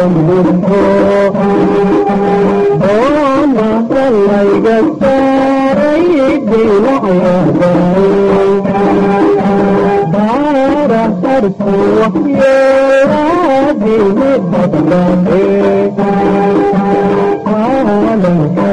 muto oo mahalayga saaray dinacyadaay daara harku waxyeelaadini badbaade caalamka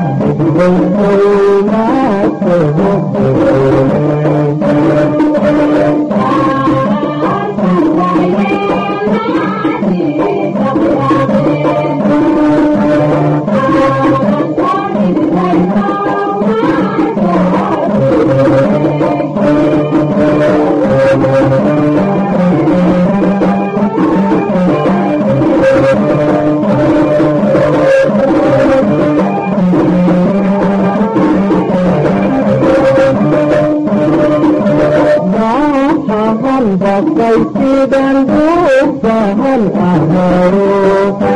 Bahan bakai sidang bahan aharo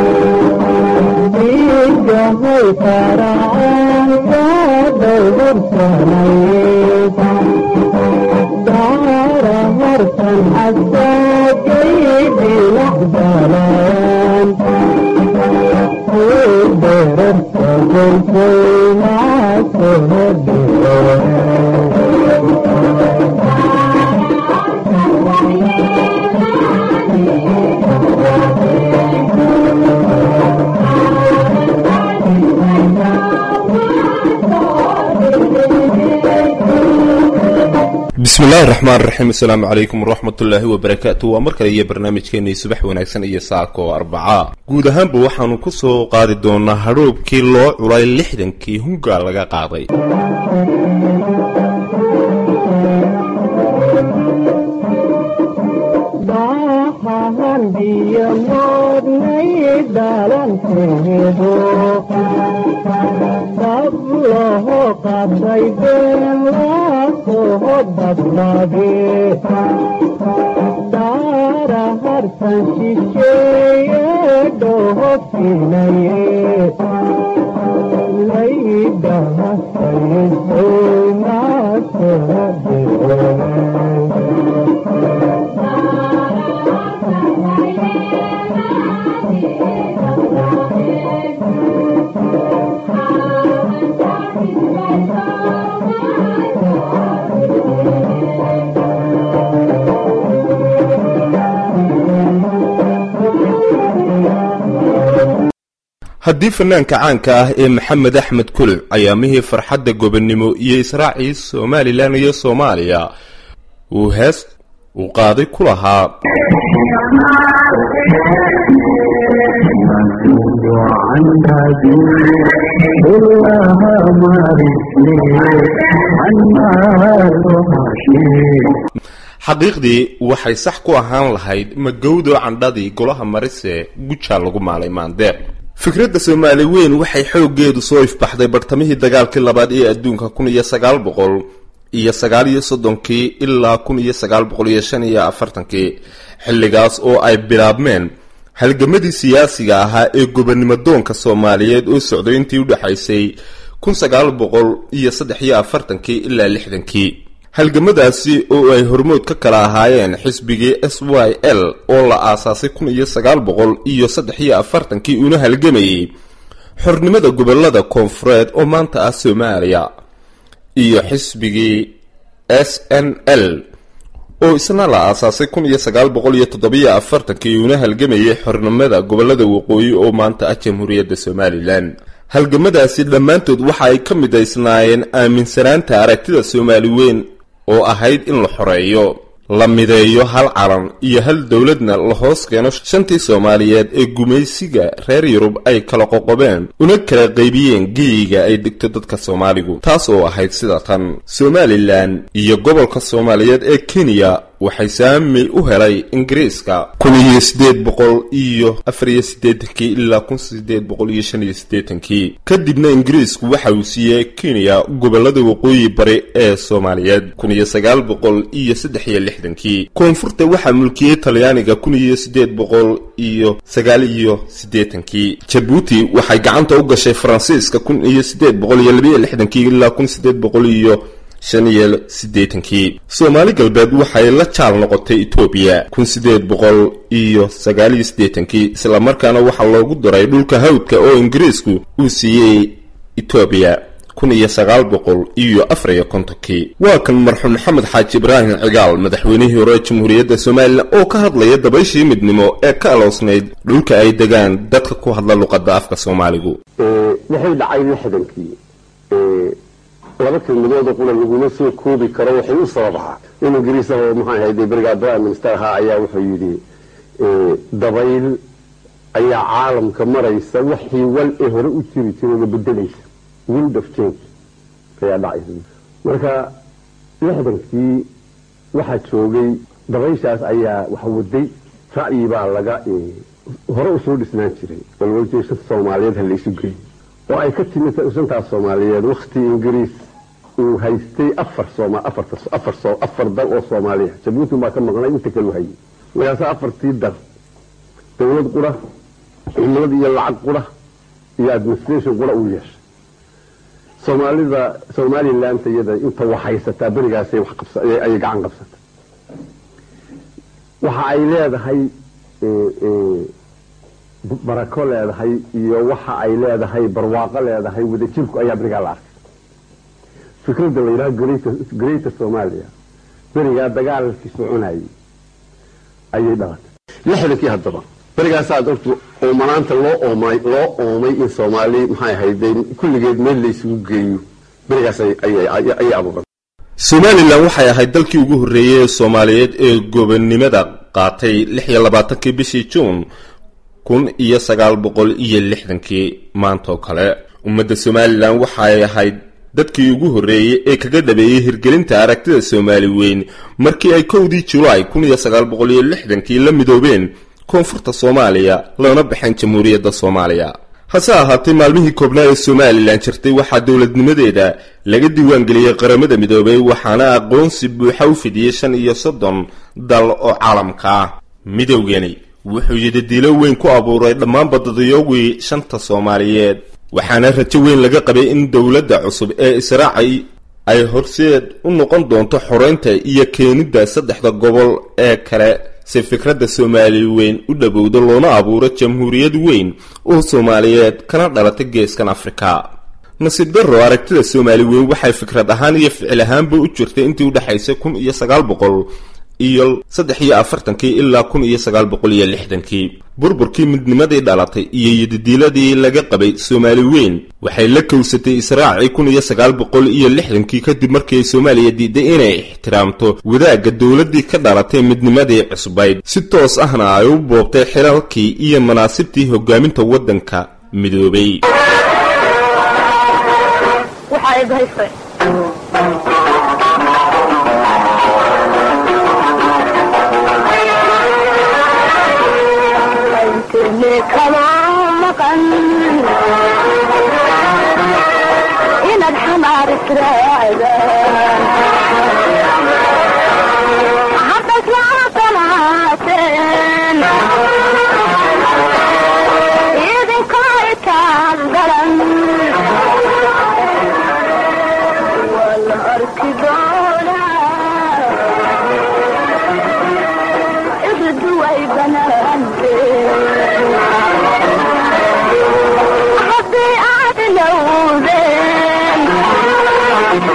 Tiga hai para angka bersanai Dara harsan asa kei bilah jalan Berat sagun kei bismi illaahi raxmaan raxiim assalaamu calaykum waraxmatullaahi wabarakaatu waa mar kale iyo barnaamijkeenii subax wanaagsan iyo saako arbaca guud ahaanba waxaanu ku soo qaadi doonaa hadhoobkii loo culay lixdankii hunga laga qaaday Bahan dia modnai dalam kehidu Sabloho kadai bela sohobat nabi Dara harsan shishe doho sinaye Laida hasaye sona sohobat haddii fanaanka caanka ah ee maxamed axmed kuluc ayaamihii farxadda gobonnimo iyo israacii somalilan iyo soomaaliya uu hees uu qaaday ku lahaa xaqiiqdii waxay sax ku ahaan lahayd magowdo candhadii golaha marise gujaa lagu maalay maandeeq fikradda soomaali weyn waxay xooggeedu soo ifbaxday bartamihii dagaalkii labaad ee adduunka kun iyo sagaal boqol iyo sagaal iyo soddonkii ilaa kun iyo sagaal boqol iyo shan iyo afartankii xilligaas oo ay bilaabmeen halgamadii siyaasiga ahaa ee gobonnimo doonka soomaaliyeed oo socday intii u dhexaysay kun sagaal boqol iyo saddex iyo afartankii ilaa lixdankii halgamadaasi oo ay hormood ka kala ahaayeen xisbigii s y l oo la aasaasay kun iyo sagaal boqol iyo saddex iyo afartankii una halgamayay xornimada gobolada koonfureed oo maanta ah soomaaliya iyo xisbigii s n l oo isna la aasaasay kun iyo sagaal boqol iyo toddobiyo afartankii una halgamayay xornimada gobolada waqooyi oo maanta ah jamhuuriyadda somalilan halgamadaasi dhammaantood waxa ay ka midaysnaayeen aaminsanaanta aragtida soomaali weyn oo ahayd in la xoreeyo la mideeyo hal calan iyo hal dowladna la hoos keeno shantii soomaaliyeed ee gumaysiga reer yurub ay kala qoqobeen una kala qaybiyeen geyiga ay degto dadka soomaaligu taas oo ahayd sida tan somalilan iyo gobolka soomaaliyeed ee kenya waxay saami u helay ingiriiska kun iyo siddeed boqol iyo afar iyo siddeetankii ilaa kun siddeed boqol iyo shan iyo siddeetankii kadibna ingiriisku waxa uu siiyey kenya gobolada waqooyi bari ee soomaaliyeed kun iyo sagaal boqol iyo saddex iyo lixdankii koonfurta waxaa mulkiyey talyaaniga kun iyo siddeed boqol iyo sagaal iyo siddeetankii jabuuti waxay gacanta u gashay faransiiska kun iyo siddeed boqol iyo labiyo lixdankii ilaa kun siddeed boqol iyo shan iyo siddeetankii soomaali galbeed waxay la jaal noqotay etoobiya kun siddeed boqol iyo sagaal iyo siddeetankii islamarkaana waxaa loogu daray dhulka hawdka oo ingiriisku uu siiyey etoobiya kun iyo sagaal boqol iyo afar iyo kontonkii waa kan marxuum maxamed xaaji ibraahim cigaal madaxweynihii hore jamhuuriyadda somalilan oo ka hadlaya dabayshii midnimo ee ka aloosnayd dhulka ay degaan dadka ku hadla luqadda afka soomaaligu waxay dhacay lixdankii laba kelmadooda qura laguma soo koobi karo waxay u sababahaa in ingiriis oo maxaa ahayde berigaa prime minister ahaa ayaa wuxuu yidhi dabayl ayaa caalamka maraysa waxii wal ee hore u jiri jirayna bedelaysa wind of change ayaa dhacaysa marka lixdankii waxaa joogay dabayshaas ayaa wax waday ra'yi baa laga hore usoo dhisnaan jiray walwaljeed shanta soomaaliyeed ha laysu geeyo oo ay ka timid shantaas soomaaliyeed wakti ingiriis uu haystay afar afar dal oo soomaaliya jabuuti baa ka maqnay inta kalu hayay markaasa afartii dal dawlad qura cumlad iyo lacag qura iyo administration qura uu yeeshay soomaalida somaliland iyada inta wax haysataa berigaasay ayay gacan qabsatay waxa ay leedahay barako leedahay iyo waxa ay leedahay barwaaqo leedahay wadajirku ayaa berigaa la arkay fikradda la yidhaha greater somalia berigaa dagaalkii soconayay ayay dhalatay lixdankii haddaba berigaasaad ortu oomanaanta loo oomay loo oomay in soomaali maxay ahayde kulligeed meel laysugu geeyo berigaas ayay abuuran somalilan waxay ahayd dalkii ugu horreeyey ee soomaaliyeed ee gobonnimada qaatay lix iyo labaatankii bishii juun kun iyo sagaal boqol iyo lixdankii maantaoo kale ummadda somalilan waxay ahayd dadkii ugu horreeyey ee kaga dhabeeyey hirgelinta aragtida soomaali weyn markii ay kowdii julaay kun iyo sagaal boqol iyo lixdankii la midoobeen koonfurta soomaaliya loona baxeen jamhuuriyadda soomaaliya hase ahaatee maalmihii koobnaa ee somalilan jirtay waxaa dowladnimadeeda laga diiwaangeliyey qaramada midoobay waxaana aqoonsi buuxa u fidiyey shan iyo soddon dal oo caalamka ah midowgani wuxuu yidadiilo weyn ku abuuray dhammaanba dadayowgii shanta soomaaliyeed waxaana rajo weyn laga qabay in dowladda cusub ee israacay ay horseed u noqon doonto xoreynta iyo keenidda saddexda gobol ee kale si fikradda soomaali weyn u dhowowdo loona abuuro jamhuuriyad weyn oo soomaaliyeed kana dhalata geeskan afrika nasiib darro aragtida soomaali weyn waxay fikrad ahaan iyo ficil ahaanba u jirtay intii udhexaysay kun iyo sagaal boqol iyo saddex iyo afartankii ilaa kun iyo sagaal boqol iyo lixdankii burburkii midnimadii dhalatay iyo yidadiiladii laga qabay soomaali weyn waxay la kowsatay israacii kun iyo sagaal boqol iyo lixdankii kadib markii ay soomaaliya diiday inay ixtiraamto wadaagga dowladdii ka dhalatay midnimadii cusbayd si toos ahna ay u boobtay xilalkii iyo manaasibtii hogaaminta waddanka midoobay inaad xamaar israacdaan hadda islaaqanaateen idinkoo itaan galan waa la arki doonaa iridu way banaanteen haddii aad ilowdeen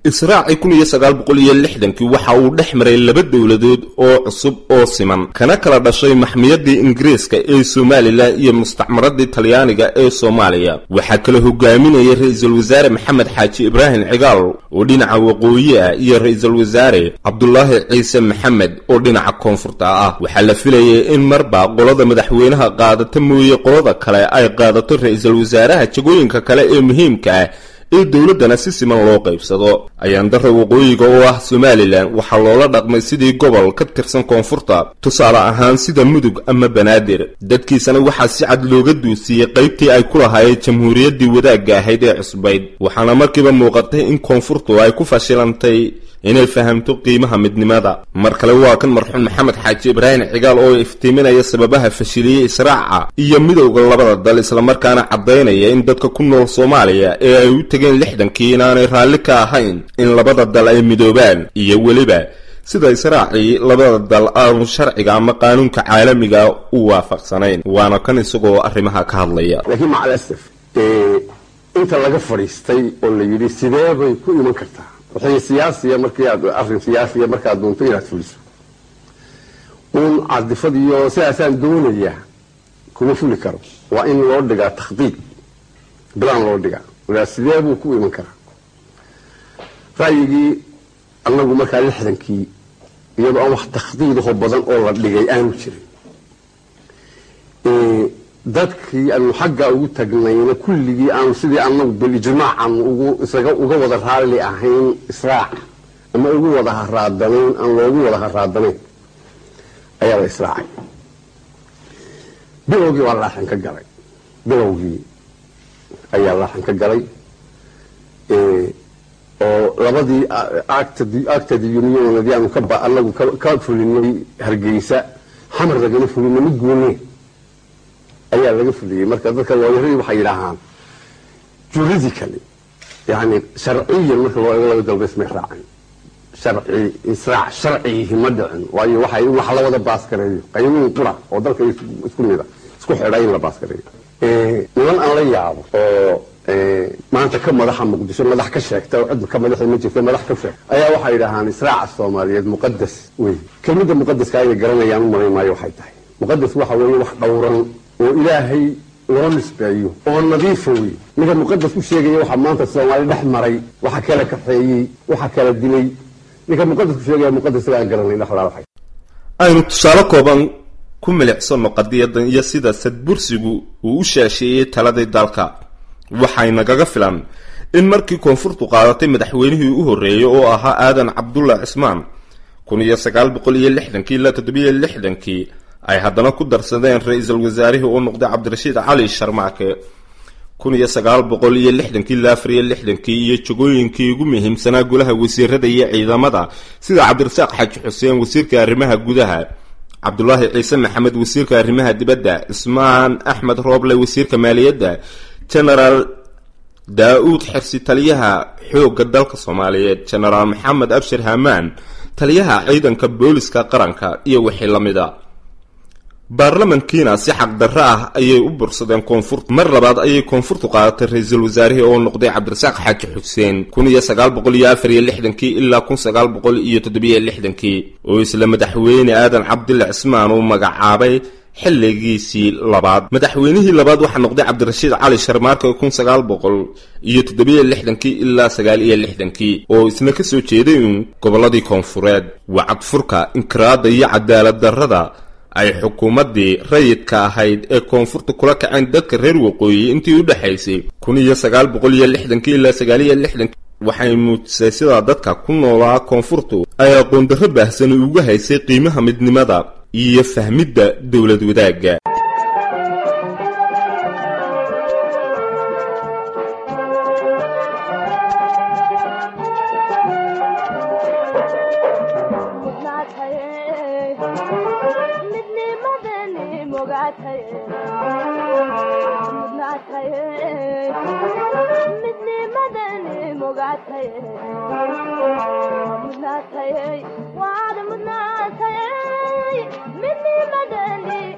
israacii kun iyo sagaal boqol iyo lixdankii waxa uu dhex maray laba dowladood oo cusub oo siman kana kala dhashay maxmiyadii ingiriiska ee somalilan iyo mustacmaradii talyaaniga ee soomaaliya waxaa kala hogaaminayay ra-iisul wasaare maxamed xaaji ibraahim cigaal oo dhinaca waqooyi ah iyo ra-iisul wasaare cabdulaahi ciise maxamed oo dhinaca koonfurta ah waxaa la filayay in marba qolada madaxweynaha qaadata mooye qolada kale ay qaadato ra-iisul wasaaraha jagooyinka kale ee muhiimka ah ee dowladdana si siman loo qaybsado ayaandara waqooyiga oo ah somalilan waxaa loola dhaqmay sidii gobol ka tirsan koonfurta tusaale ahaan sida mudug ama banaadir dadkiisana waxaa si cad looga duusiiyey qaybtii ay ku lahaayeen jamhuuriyaddii wadaagga ahayd ee cusbayd waxaana markiiba muuqatay in koonfurtu ay ku fashilantay inay fahamto qiimaha midnimada mar kale waa kan marxuum maxamed xaaji ibraahim cigaal oo iftiiminaya sababaha fashiliyey israaca iyo midowda labada dal islamarkaana caddaynaya in dadka ku nool soomaaliya ee ay u tegeen lixdankii inaanay raalli ka ahayn in labada dal ay midoobaan iyo weliba sida israacii labada dal aanu sharciga ama qaanuunka caalamiga u waafaqsanayn waana kan isagoo arrimaha ka hadlaya laakiin macal asaf inta laga fadhiistay oo la yidhi sidee bay ku iman kartaa waxay siyaasiya markii aad arrin siyaasiya markaad doonto inaad fuliso uun cadifad iyo sidaasaan doonayaa kuma fuli karo waa in loo dhigaa takhdiid bilaan loo dhigaa walaa sidee buu ku iman karaa ra'yigii annagu markaa lixdankii iyadoo aan wax takhdiidaho badan oo la dhigay aanu jirin dadkii aanu xagga ugu tagnayna kulligii aanu sidii anagu bilijmaacan ugu isaga uga wada raalli ahayn israac ama ugu wada haraadanayn aan loogu wada haraadanayn ayaa la israacay bilowgii waa laaxan ka galay bilowgii ayaa laaxan ka galay oo labadii actadi unionadii aanu kaba anagu ka fulinay hargeysa xamar lagana fulinay mid goone ayaa laga fuliyey marka dadka looyaradii waxay yidhaahaan juridically yani sharciyan marka loo eego laba dalba ismay raacin sharci israac sharcigihi ma dhicin waayo waxay in wax la wada baaskareeyo qaynuun qura oo dalka isku mida isku xidha in la baaskareeyo niman aan la yaabo oo maanta ka madaxa muqdisho madax ka sheegta oo cid ka madaxi ma jirta madax ka sheegta ayaa waxay yidhaahaan israaca soomaaliyeed muqadas wey kelmadda muqadaska inay garanayaan u malayn maayo waxay tahay muqadas waxa weeye wax dhowran oo ilaahay loo nisbeeyo oo nadiifa wey ninka muqadas ku sheegaya waxaa maanta soomaali dhex maray waxa kala kaxeeyey waxa kala dilay ninka muqadas ku sheegaya muqadas aan garanay dhexlaa waxay aynu tusaale kooban ku milicsano qadiyadan iyo sida sadbursigu uu u shaasheeyey taladii dalka waxay nagaga filan in markii koonfurtu qaadatay madaxweynihii u horreeyey oo ahaa aadan cabdulla cismaan kun iyo sagaal boqol iyo lixdankii ilaa toddobiyo lixdankii ay haddana ku darsadeen ra-iisul wasaarihii uu noqday cabdirashiid cali sharmaake kun iyo sagaal boqol iyo lixdankii ilaa afar iyo lixdankii iyo jagooyinkii ugu muhiimsanaa golaha wasiirada iyo ciidamada sida cabdirasaaq xaaji xuseen wasiirka arrimaha gudaha cabdulaahi ciise maxamed wasiirka arrimaha dibadda ismaan axmed rooble wasiirka maaliyadda genaraal daa-uud xirsi taliyaha xoogga dalka soomaaliyeed genaraal maxamed abshir hamaan taliyaha ciidanka booliska qaranka iyo wixii la mida baarlamankiina si xaqdarro ah ayay u bursadeen koonfurta mar labaad ayay koonfurtu qaadatay ra-iisul wasaarihii oo noqday cabdirasaaq xaaji xuseen kun iyo sagaal boqol iyo afar iyo lixdankii ilaa kun sagaal boqol iyo toddobiyo lixdankii oo isla madaxweyne aadan cabdilla cismaan uu magacaabay xilligiisii labaad madaxweynihii labaad waxaa noqday cabdirashiid cali sharmaarka kun sagaal boqol iyo toddobiyo lixdankii ilaa sagaal iyo lixdankii oo isna kasoo jeeday uun gobolladii koonfureed wacadfurka inkiraada iyo cadaalad darrada ay xukuumaddii rayidka ahayd ee koonfurta kula kaceen dadka reer waqooyi intii u dhexaysay kun iyo sagaal boqol iyo lixdankii ilaa sagaal iyo lixdankii waxay muujisay sidaa dadka ku noolaa koonfurtu ay aqoondarro baahsan uga haysay qiimaha midnimada iyo fahmidda dowlad wadaagga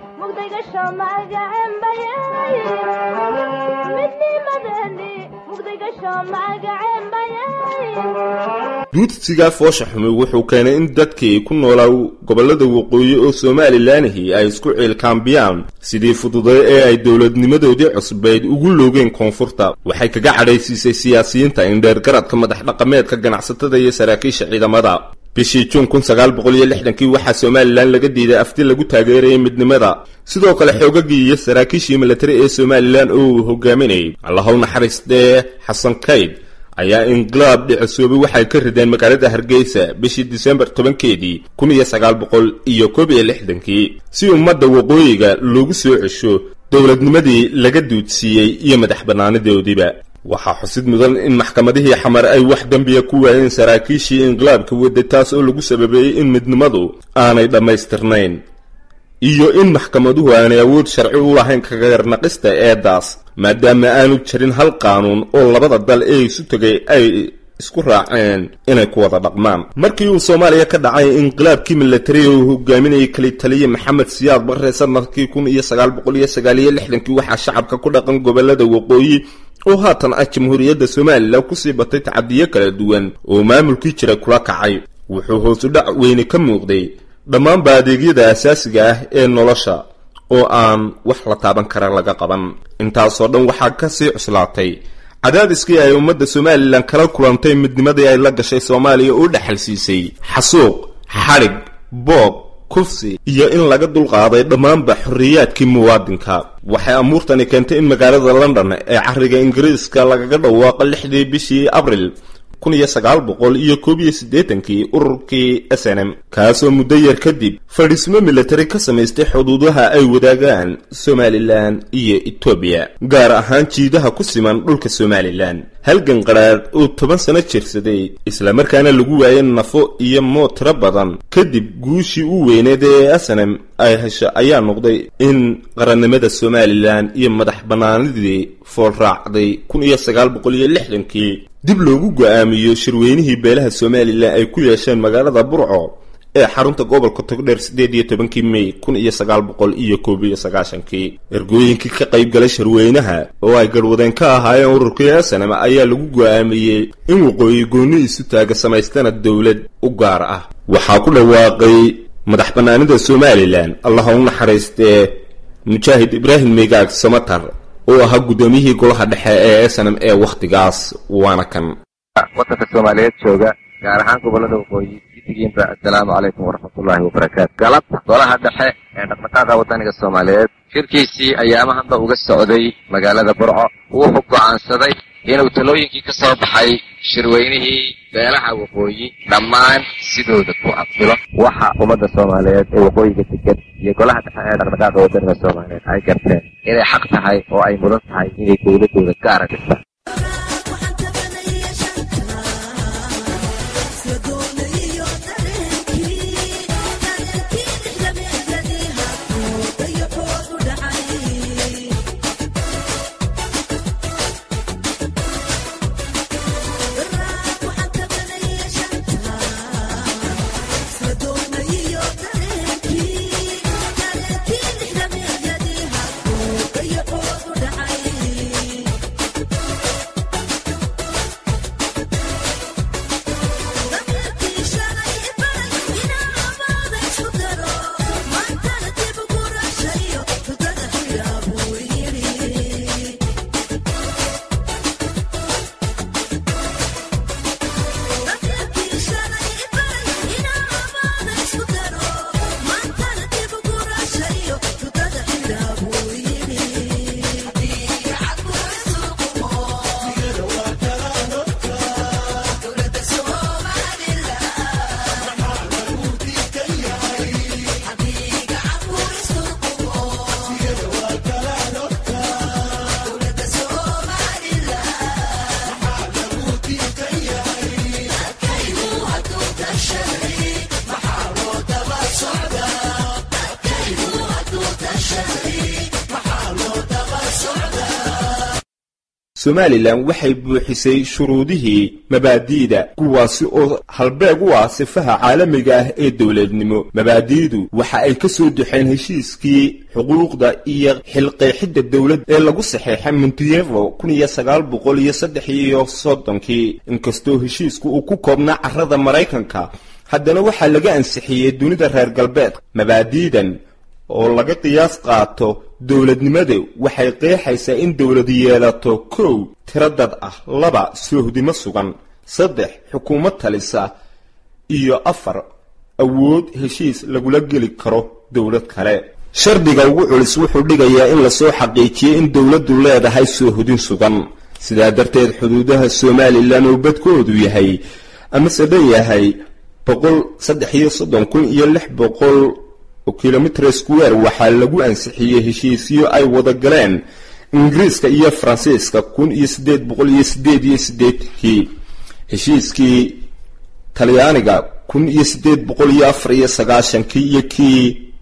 midnimadani mugdiga duudsigaa foosha xumi wuxuu keenay in dadkii ku noolaa gobollada waqooyi oo somalilanhi ay isku ciilkaambiyaan sidii fududay ee ay dowladnimadoodii cusbayd ugu loogeen koonfurta waxay kaga cadhaysiisay siyaasiyiinta indheergaradka madax dhaqameedka ganacsatada iyo saraakiisha ciidamada bishii juun kun sagaal boqol iyo lixdankii waxaa somalilan laga diiday afti lagu taageerayay midnimada sidoo kale xoogagii iyo saraakiishii milatari ee somalilan oo uu hogaaminayay allahow naxariistee xasan kayd ayaa inqilaab dhicisoobay waxay ka rideen magaalada hargeysa bishii disembar tobankeedii kun iyo sagaal boqol iyo koob iyo lixdankii si ummadda waqooyiga loogu soo cesho dowladnimadii laga duudsiiyey iyo madax bannaanidoodiiba waxaa xusid mudan in maxkamadihii xamar ay wax dembiya ku waayeen saraakiishii inqilaabka wadda taas oo lagu sababeeyey in midnimadu aanay dhammaystirnayn iyo in maxkamaduhu aanay awood sharci u lahayn kagarnaqista eedaas maadaama aanu jirin hal qaanuun oo labada dal ee isu tegay ay isku raaceen inay ku wada dhaqmaan markii uu soomaaliya ka dhacay inqilaabkii milatariga uu hogaaminayay kali taliye maxamed siyaad barre sanadkii kun iyo sagaal boqol iyo sagaal iyo lixdankii waxaa shacabka ku dhaqan gobolada waqooyi oo haatan ah jamhuuriyadda somalilan kusii batay tacadiyo kala duwan oo maamulkii jira kula kacay wuxuu hoosu dhac weyne ka muuqday dhammaanba adeegyada asaasiga ah ee nolosha oo aan wax la taaban kara laga qaban intaasoo dhan waxaa ka sii cuslaatay cadaadiskii ay ummadda somalilan kala kulantay midnimadii ay la gashay soomaaliya oo dhexal siisay xasuuq xadhig boob kufsi iyo in laga dulqaaday dhammaanba xorriyaadkii muwaadinka waxay amuurtani keentay in magaalada london ee cariga ingiriiska lagaga dhawaaqo lixdii bishii abril kun iyo sagaal boqol iyo koob iyo siddeetankii ururkii s n m kaasoo muddo yar kadib fadhiismo milatari ka samaystay xuduudaha ay wadaagaan somalilan iyo etoobiya gaar ahaan jiidaha ku siman dhulka somalilan halgan qadhaadh oo toban sano jirsaday islamarkaana lagu waayay nafo iyo mood tiro badan kadib guushii u weyneed ee asanem ay hesho ayaa noqday in qarannimada somalilan iyo madax bannaanidii foolraacday kun iyo sagaal boqol iyo lixdankii dib loogu go-aamiyo shirweynihii beelaha somalilan ay ku yeesheen magaalada burco ee xarunta gobolka togdheer siddeed iyo tobankii mey kun iyo sagaal boqol iyo koob iyo sagaashankii ergooyinkii ka qayb galay shirweynaha oo ay garwadeen ka ahaayeen ururkii asanam ayaa lagu go-aamiyey in waqooyi goonni isu taaga samaystana dowlad u gaar ah waxaa ku dhawaaqay madax bannaanida somalilan allaha u naxariistee mujaahid ibraahim megaag samatar oo ahaa guddoomiyihii golaha dhexe ee snm ee wakhtigaas waana kan wadanka soomaaliyeed jooga gaar ahaan gobolada waqooyi gidigiinba assalaamu calaykum waraxmatullaahi wabarakaatu galabta golaha dhexe ee dhaqdhaqaaqa wadaniga soomaaliyeed shirkiisii ayaamahanba uga socday magaalada burco wuxuu go'aansaday inuu talooyinkii ka soo baxay shirweynihii beelaha waqooyi dhammaan sidooda ku aqbilo waxa ummadda soomaaliyeed ee waqooyiga degan iyo golaha dhexe ee dhaqdhaqaaqa wadaniga soomaaliyeed ay garteen inay xaq tahay oo ay mudan tahay inay dowladooda gaara dhistaan somalilan waxay buuxisay shuruudihii mabaadi'da kuwaasi oo halbeeg u ah sifaha caalamiga ah ee dowladnimo mabaadi'du waxa ay ka soo duxeen heshiiskii xuquuqda iyo xilqeexidda dowladda ee lagu saxeexay monteyevo kun iyo sagaal boqol iyo saddex iyo soddonkii inkastoo heshiisku uu ku koobnaa carrada maraykanka haddana waxaa laga ansixiyey dunida reer galbeedka mabaadi'dan oo laga qiyaas qaato dowladnimada waxay qeexaysaa in dowlad yeelato kow tiro dad ah laba soohdimo sugan saddex xukuumad talisa iyo afar awood heshiis lagula geli karo dowlad kale shardiga ugu culis wuxuu dhigayaa in lasoo xaqiijiyey in dowladdu leedahay soohodin sugan sidaa darteed xuduudaha somalilan oo badkoodu yahay amase dhan yahay boqol saddex iyo soddon kun iyo lix boqol oo kilomitr square waxaa lagu ansixiyey heshiisyo ay wada galeen ingiriiska iyo faransiiska kun iyo siddeed boqol iyo siddeed iyo siddeedkii heshiiskii talyaaniga kun iyo siddeed boqol iyo afar iyo sagaashankii iyo kii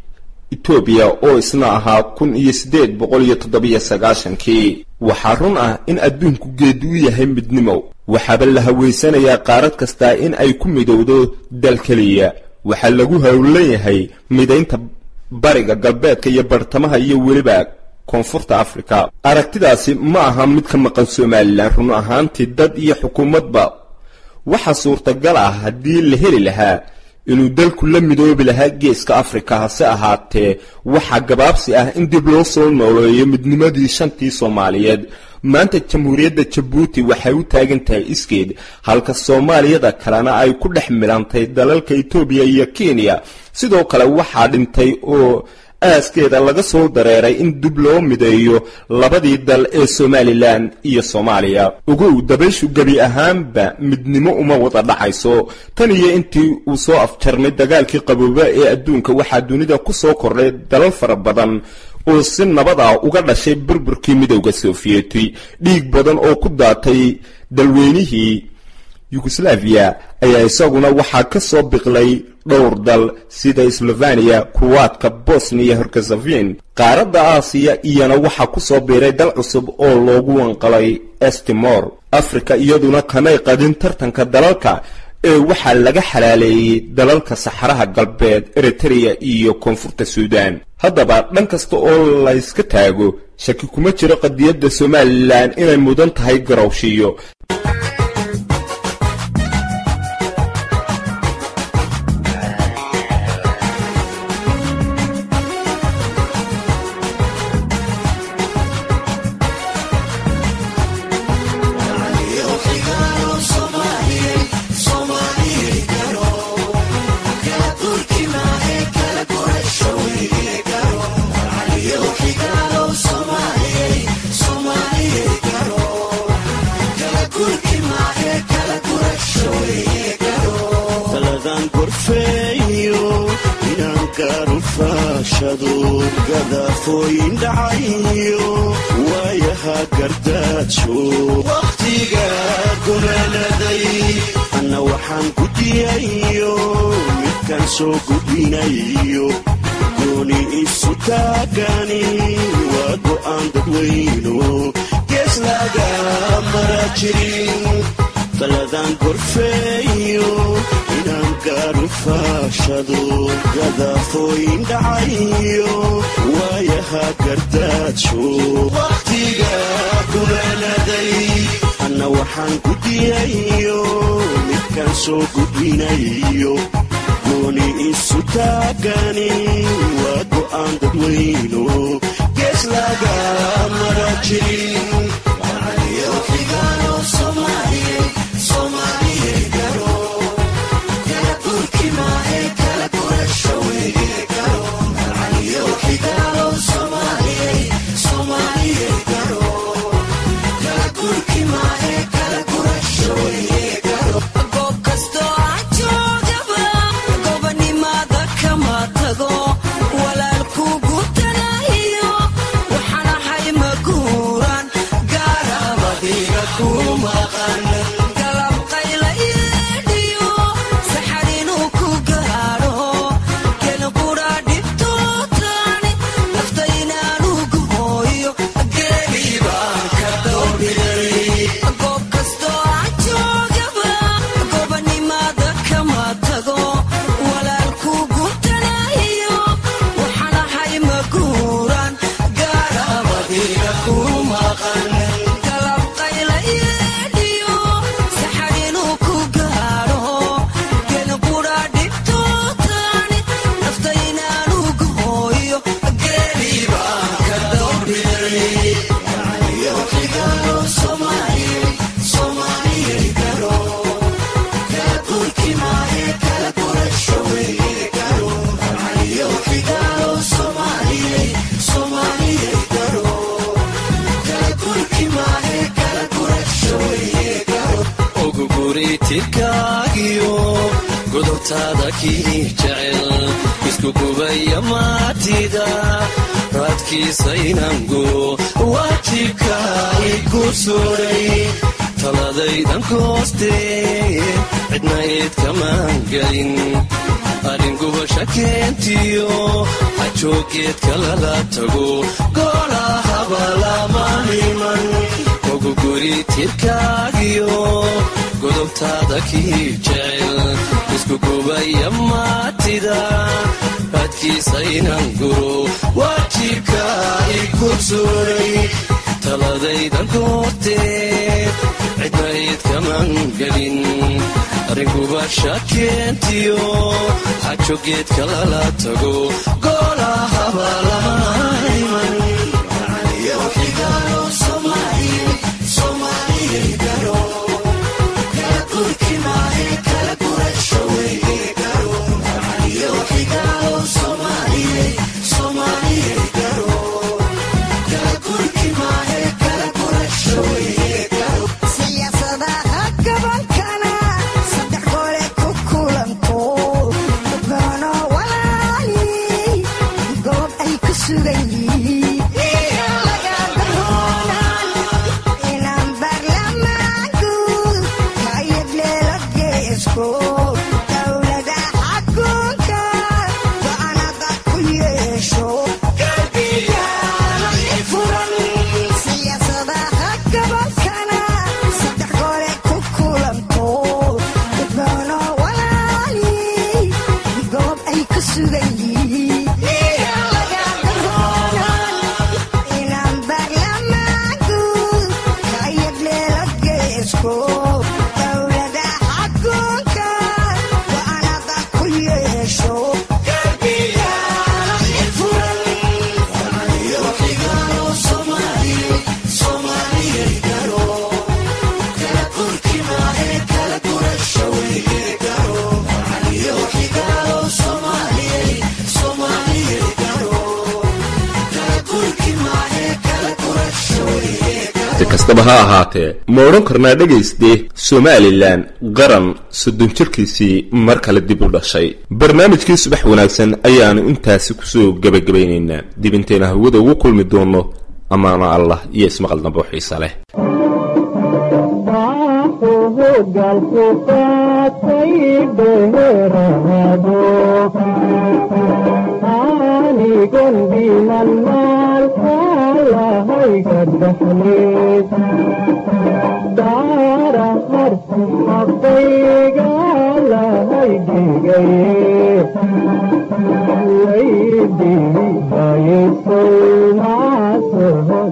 etoobiya oo isna ahaa kun iyo siddeed boqol iyo toddobiyo sagaashankii waxaa run ah in adduunku geedi u yahay midnimo waxaaba la haweysanayaa qaarad kastaa in ay ku midowdo dal keliya waxaa lagu howlan yahay midaynta bariga galbeedka iyo bartamaha iyo weliba koonfurta afrika aragtidaasi ma aha mid ka maqan somalilan run ahaantii dad iyo xukuumadba waxaa suurtagal ah haddii la heli lahaa inuu dalku la midoobi lahaa geeska afrika hase ahaatee waxaa gabaabsi ah in dib loo soo nooleeyo midnimadii shantii soomaaliyeed maanta jamhuuriyadda jabuuti waxay u taagan tahay iskeed halka soomaaliyada kalena ay ku dhex milantay dalalka etoobiya iyo kenya sidoo kale waxaa dhintay oo aaskeeda laga soo dareeray in dib loo mideeyo labadii dal ee somalilan iyo soomaaliya ogow dabayshu gebi ahaanba midnimo uma wada dhacayso tan iyo intii uu soo afjarmay dagaalkii qabooba ee adduunka waxaa dunida ku soo kordhay dalal fara badan oo si nabad ah uga dhashay burburkii midowda sofiyeeti dhiig badan oo ku daatay dalweynihii yugoslaviya ayaa isaguna waxaa ka soo biqlay dhowr dal sida sloveniya kuwaadka bosniya herkezevin qaaradda aasiya iyana waxaa ku soo biiray dal cusub oo loogu wanqalay estimor afrika iyaduna kamay qadin tartanka dalalka ee waxaa laga xalaaleeyey dalalka saxaraha galbeed eritrea iyo koonfurta suudan haddaba dhan kasta oo layska taago shaki kuma jiro qadiyadda somalilan inay mudan tahay garowshiyo taladan gorfeeyo inaan gaarufashado gadafooyin dhacayo waayaha gardaajo wakhtiga gunaanaday anna waxaan gudiyayo midkaan soo gudbinayo gooni isu taagani waa go'aan dadweyno gees laga mara jirin taladan gorfeeyo inaan gaarufashado gadafooyin dhacayo waayaha gardaajo wakhtiga gunaanaday anna waxaan gudiyayo midkaan soo gudbinayo gooni isu taagani waa go'aan dadweyno gees laga mara jirin goob kastoo aan joogaba gobonimada kama tago walaalkugu tanahiyo waxaan ahay maguuran guriguritirkaagiyo godobtaada kii jecel isku gubaya maatida raadkiisa inaan guro waajibka igu suray taladaydan koostee cidna eed kamaan gelin arringubasha keentiyo hajoogeedka lala tago goolahaba lama niman ogu guri tirkaagiyo godobtaada kii jecel isku gubaya maatida raadkiisa inaan guro waajibka igu suray taladaydan koortee cidna eed kamaan gelin arringubasha keentiyo xajogeedka lala tago goolahaba lama iman siyaasadaha gabankana saddex gole ku kulanto gano walaali goob ay ku sugan yihiin laga dahoonan inaan baarlamaanku kayadleelo geesko dowlada xakunka go'aanada ku yeesho furan siyaasadaha gabankana saddex gole ku kulanto gano walaali goob ay ku sugan yihiin laga dahoonan inaan baarlamaanku kayadleelo geesko dowlada xakunka go'aanada ku yeesho furan si kastaba ha ahaatee ma odhan karnaa dhegayste somalilan qaran soddon jirkiisii mar kale dib u dhashay barnaamijkii subax wanaagsan ayaanu intaasi kusoo gebagabaynaynaa dib intayna hawada ugu kulmi doono ammaano allah iyo ismaqal dambe oo xiisa leh baaxuhu galku qaatay beherahado anigon dhiman maalka lahayga dhaxleed daara harsi xaqayga lahay dhigaye waydiibayesow maasoho